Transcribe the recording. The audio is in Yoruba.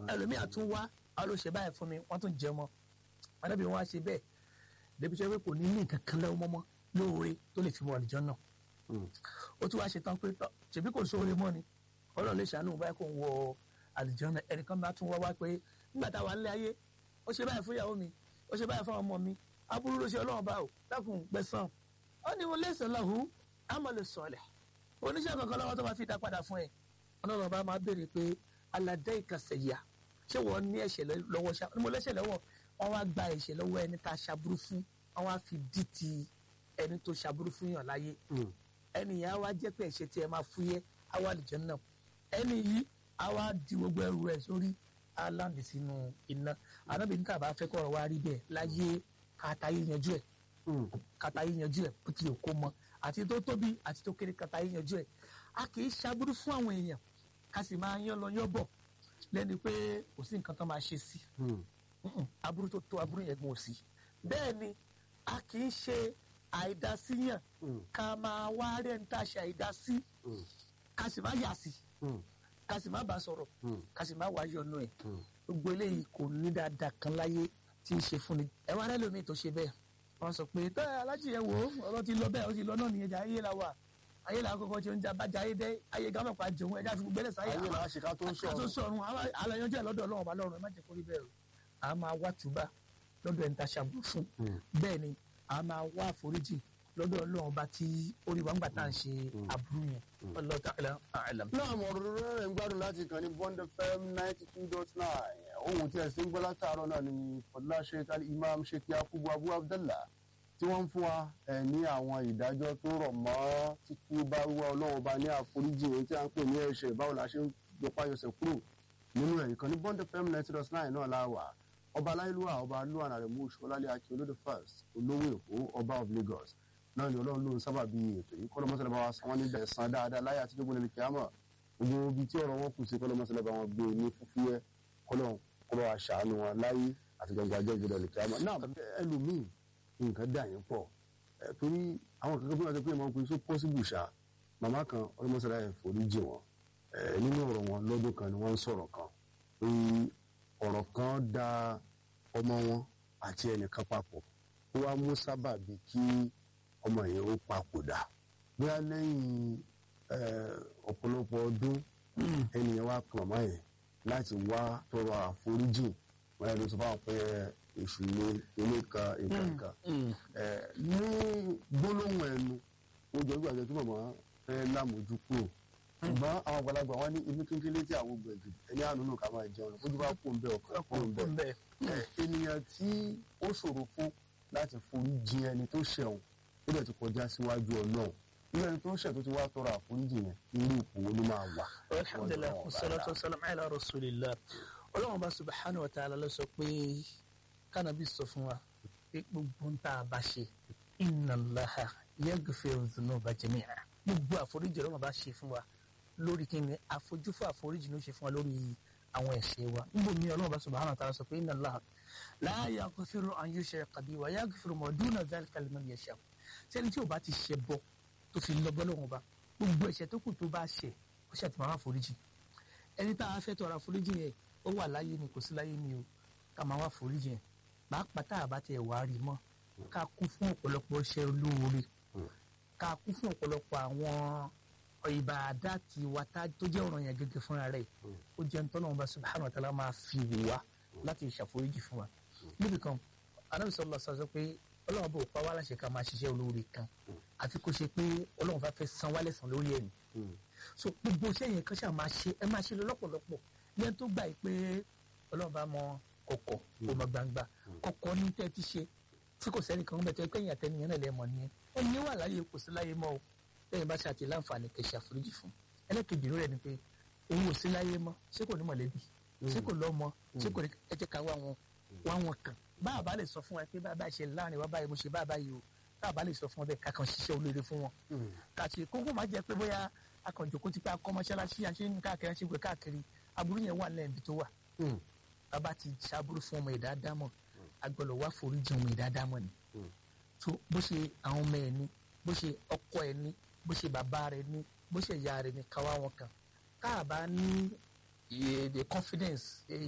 ẹlòmíì àtún wá a ló ṣe báyìí fún mi wọ́n tún jẹ mọ́ anábì wọn á ṣe bẹ́ẹ̀ débi tó yẹ pé kò ní ní nǹkan kan lẹ́wọ́ mọ́mọ́ lóore tó lè fi wọ àlùjọ náà ó tún wá ṣe tán pé tọ́ ṣèbí kò sóore mọ́ ni ọlọ́run lè ṣàánú báyìí kò ń wọ àlùjọ náà ẹnìkan bá tún wá wá pé nígbà táwa ń lé ayé ó ṣe báyìí fún ìyàwó mi ó ṣe báyìí fún ọmọ mi aburú ló ṣe ọlọ́run bá o dákun gbẹ̀san ó ní mo lẹ́sẹ̀ lọ́hùn àmọ́ lè sọ̀lẹ̀ oníṣẹ́ kankan lọ́wọ́ tó máa fi dá padà fún ẹ ọlọ́run bá máa béèrè pé aládé ìkàsẹ̀yà ṣé wọ́n ní ẹ̀ṣẹ̀ lọ́wọ́ ṣá mo lẹ́ṣẹ̀ lọ́wọ́ wọ́n wá gba ẹ̀ṣẹ̀ lọ́wọ́ ẹni tá a ṣaburú fún wọ́n wá fi dí ti ẹni tó ṣaburú fún yàn láyé ẹni yẹn á wá jẹ́ pé ẹ̀ṣẹ̀ tí ẹ máa fúyẹ́ á wà lìjẹ́ náà ẹni yìí á wá di gbogbo ẹrù ẹ̀ sórí á láǹdì sínú iná ànábì níta bá fẹ́ kọ́rọ̀ wá rí bẹ́ẹ̀ láyé kàtà yìí yanjú ẹ̀ kàtà yìí yanjú ẹ̀ bó ti yẹ kó mọ àti tó tóbi àti tó kéré kàtà yìí yanjú ẹ̀ a kì í ṣaburú fún àwọn èèyàn ká sì máa yán lọ yán bọ̀ lẹ́ni pé kò sí nǹkan tó máa ṣe sí aburú tó tó aburú yẹn gbọ́n sí bẹ́ẹ̀ ni a kì í ṣe àìdásíyàn ká máa wá rẹ̀ ń tàṣe àìdásí ká sì má yà sí ká sì má bá sọ̀rọ̀ ká sì má wá yọnu ẹ̀ gbogbo eléyìí kò ní dáadáa kan láyé tí ń ṣe fún ni ẹ wá rẹ́ lómi tó ṣe bẹ́ẹ̀ wọ́n sọ pé tẹ́ alájì yẹn wò ó ọ̀rọ̀ ti lọ bẹ́ẹ̀ ó ti lọ náà nìyẹn jà ayé la wà ayé la kọ́kọ́ tí ó ń jà bá jà ayé dẹ́ ayé gámọ̀ pa jòun ẹja fi gbẹ́lẹ̀ sáyé ayé la ṣe ká tó ń ká tó sọ̀run àlàyé ẹ̀ lọ́dọ̀ ọlọ́run ọba lọ́run ẹ má jẹ́ kó rí bẹ́ẹ̀ o a máa wá túbà lọ́dọ̀ ẹni tá a ṣàbùrù fún bẹ́ẹ̀ ni a máa wá àforíjì lọ́dọ̀ ọlọ́run ọba tí orí wa ń gbà tá à ń ṣe àbúrú yẹn Wallahu ta'ala a'lam. náà mo rọrọ rẹ ń gbádùn láti kàn ní bond fm ninety two dot nine ohun tí ẹ sì ń gbọ́ látàárọ̀ náà ni fọlá sheikh ali imam sheikh yakubu abu abdallah tí wọ́n ń fún wa ẹ̀ ní àwọn ìdájọ́ tó rọ̀ mọ́ títú bá wá ọlọ́run ọba ní àforíjì èyí tí a ń pè ní ẹ̀ṣẹ̀ báwo la ṣe ń gbọ́pá yọsẹ̀ kúrò nínú ẹ̀ ìkànnì bond fm ninety dot nine náà la wà ọba aláìlúwà ọba alúwà nàrẹ mú ṣọlálẹ akí olódò first olówó èkó ọba of lagos náà ni ọlọ́run lóun sábà bí ètò yìí kọ́lọ́mọ́sálẹ̀ bá wa san wọ́n níbẹ̀ san dáadáa láyé àtijọ́ gbọ́dọ̀ ní kíámọ̀ gbogbo ibi tí ọ̀rọ̀ wọn kù sí kọ́lọ́mọ́sálẹ̀ bá wọn gbé ní fúfúyẹ́ kọ́lọ́run kọ́ bá wa ṣàánú wọn láyé àti gbọ̀ngàn àjọ gbọ́dọ̀ ní kíámọ̀ náà ẹlòmíì nǹkan dà yín pọ̀ torí àwọn kankan bí wọ́n ti pé ìmọ̀ pé so possible ṣá màmá kan ọlọ́mọ́sálẹ̀ foríjì wọn nínú ọ̀rọ̀ wọn lọ́dún kan ni wọ́n ń sọ̀rọ̀ kan pé ọ̀rọ̀ kan da ọmọ wọn àti ẹnìkan papọ̀ ó wá mú sábàbí kí ọmọ yẹn ó papòdà bóyá lẹ́yìn ọ̀pọ̀lọpọ̀ ọdún ẹnìyẹn wá kan màmá yẹn láti wá tọrọ àforíjì wọn yẹn ló sọ fáwọn pé èṣù ilé ilé kan nǹkan kan ní gbólóhùn ẹnu ó jọ gbàgbé kí màmá fẹ́ lámójú kúrò ṣùgbọ́n àwọn àgbàlagbà wọn ní ibi kékeré tí àwọn gbẹ̀gì ẹni àánú nù ká máa jẹun ojú bá kó ń bẹ ọkàn kó ń bẹ ènìyàn tí ó ṣòro fún láti forí jì ẹni tó ṣẹ̀wọ̀n ó dẹ̀ ti kọjá síwájú ọlọ́run irú ẹni tó ń ṣẹ̀ tó ti wá tọrọ àforíjì yẹn irú ipò wo ló máa wà. alhamdulilayi wasalaatu wasalaamu ala rasulillah ọlọ́run bá subahana wa ta'ala ló sọ pé kánábì sọ fún wa pé gbogbo ń tá a bá ṣe inna Allaha yaghfiru dhunuba jami'a gbogbo àforíjì ọlọ́run bá ṣe fún wa lórí kí ni àfojúfò àforíjì ló ṣe fún wa lórí àwọn ẹ̀ṣẹ̀ wa níbo mi ọlọ́run bá subhanahu wa ta'ala sọ pé inna Allaha la yaghfiru an yushraka bihi wa yaghfiru ma duna dhalika liman yasha sẹ́ni tí o bá ti ṣe bọ́ tó fi lọ bọ́ lọ́wọ́ ba gbogbo ẹ̀ṣẹ̀ tó kù tó bá ṣẹ̀ ó ṣe àtìmọ́ àforíjì ẹni tá a fẹ́ tọrọ àforíjì yẹn ó wà láyé ni kò sí láyé ni o ká máa wá àforíjì yẹn pàápàá tá a bá tẹ̀ wá rí mọ́ ká kún fún ọ̀pọ̀lọpọ̀ iṣẹ́ olóore ká kún fún ọ̀pọ̀lọpọ̀ àwọn ìbàdà tí wa tá tó jẹ́ ọ̀ràn yẹn gẹ́gẹ́ fúnra rẹ̀ ó jẹ́ nítorí wọn bá subhanahu wa ta'ala máa fi wù wá láti ṣàforíjì fún wa níbi kan Ànábì sallallahu alaihi wasallam pé ọlọ́run bò pa wá láṣẹ ká máa ṣiṣẹ́ olóore kan àti kó ṣe pé ọlọ́run bá fẹ́ san wálẹ̀ san lórí ẹ̀mí so gbogbo iṣẹ́ yẹn kan ṣáà máa ṣe ẹ máa ṣe lọ́pọ̀lọpọ̀ ní ẹni tó gbà yìí pé ọlọ́run bá mọ kọ̀kọ̀ kó mọ gbangba kọ̀kọ̀ ní tẹ́ ti ṣe tí kò sẹ́ni kan bẹ̀ tó pé ìyàtẹ̀ nìyẹn náà lẹ́mọ̀ nìyẹn ẹni wà láyé kò sí láyé mọ́ o lẹ́yìn bá ṣàtì láǹfààní kẹ́ ṣe àforíjì fún ẹlẹ́kejì rẹ̀ ni pé òun ò sí láyé mọ́ ṣé kò ní mọ̀lẹ́bí ṣé kò lọ́mọ ṣé kò ní ẹ jẹ́ ká wá wọn wá wọn kàn bá a bá lè sọ fún wa pé bá a bá ṣe láàrin wa báyìí mo ṣe bá a báyìí o bá a bá lè sọ fún wa bẹ́ẹ̀ ká kàn ṣiṣẹ́ olóore fún wọn kàṣe kókó má jẹ́ pé bóyá akànjòkó ti pé akọ́ mọ́ṣáláṣí àṣẹ ní káàkiri àṣẹ ìgbẹ́ káàkiri aburú yẹn wà lẹ́yìn ibi tó wà bàbá ti ṣàbúrú fún ọmọ ìdá dámọ̀ agbọ́dọ̀ wá foríjì ọmọ ìdá dámọ̀ ni tó bó ṣe àwọn ọmọ ẹ̀ ní bó ṣe ọkọ ẹ̀ ní bó ṣe bàbá rẹ̀ ní bó ṣe ìyá rẹ̀ ní káwá wọn kan káàbá ní the confidence